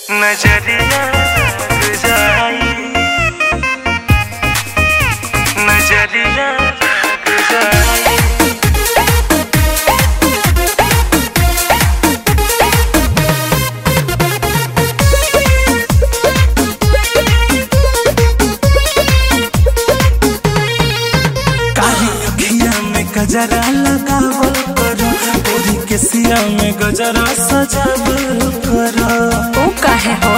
नजरिया गुजाई नजरिया गुजाई काली अखिया में गजरा लगावल करो ओरी के सिया में गजरा सजावल करो ओ काहे हो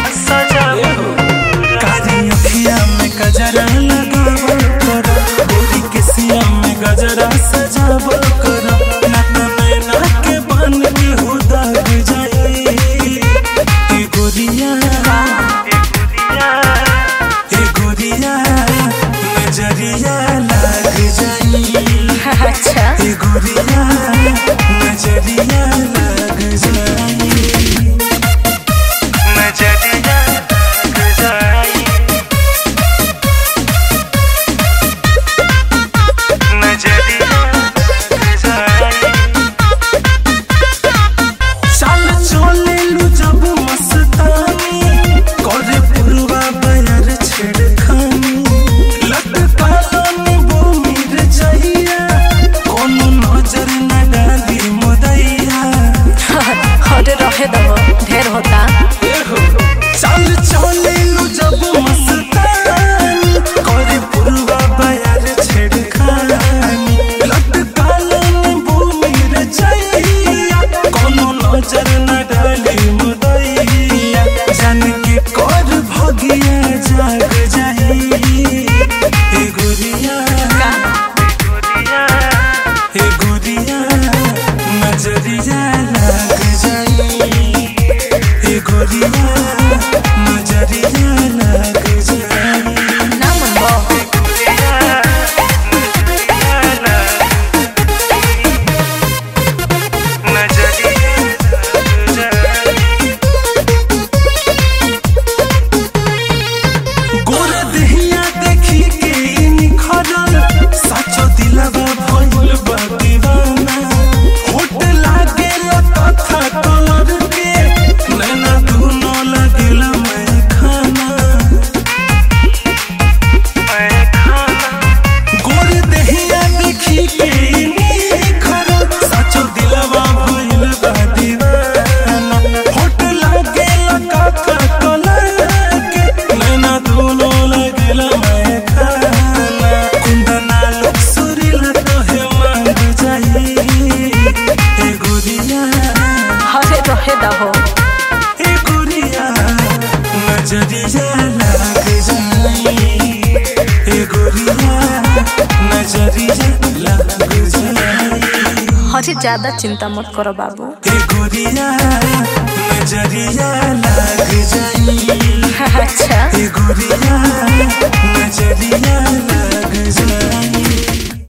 काली अखिया में गजरा लगावल करो ओरी के सिया में गजरा सजावल करो नक में नाक के बन के हुदा जाई ए गोरिया ए गोरिया नजरिया लाग जाई अच्छा ए गोरिया नजरिया लग जाई नजरिया गुजाई नजरिया गुजाई चल चले लू जब मस्तानी करे पुरवा बयर छेड़खानी लटका नींबू मिर जाइया कोनो नजर न डाली मुदैया अरे रहे दो ढेर होता चल चले लू जब मस्तानी करे पुरवा बयर छेड़खानी लटका नींबू मिर जाइया कोनो नजर न डाली मुदैया जान के कर भगिया जाग जाई ए गुरिया ए गुरिया नजरिया लग जाई ए गुरिया नजरिया लग जाई ना मन गोर देहिया देखी के निखरल साचो दिलवा भइल बा दीवाना होट लागे तथा कलर के नैना दुनो लगेल मैं खाना गोर देहिया देखी के निखरल साचो दिलवा भइल बा दीवाना होट लागे तथा कलर के नैना दुनो लगेल मैं खाना कुंदना लोग सुरीला तोहे मांग जाई ए गुरिया अरे रहे दो ए गुरिया नजरिया लग जाई ए गुरिया नजरिया लग जाई अरे ज्यादा चिंता मत करो बाबू ए गुरिया नजरिया लग जाई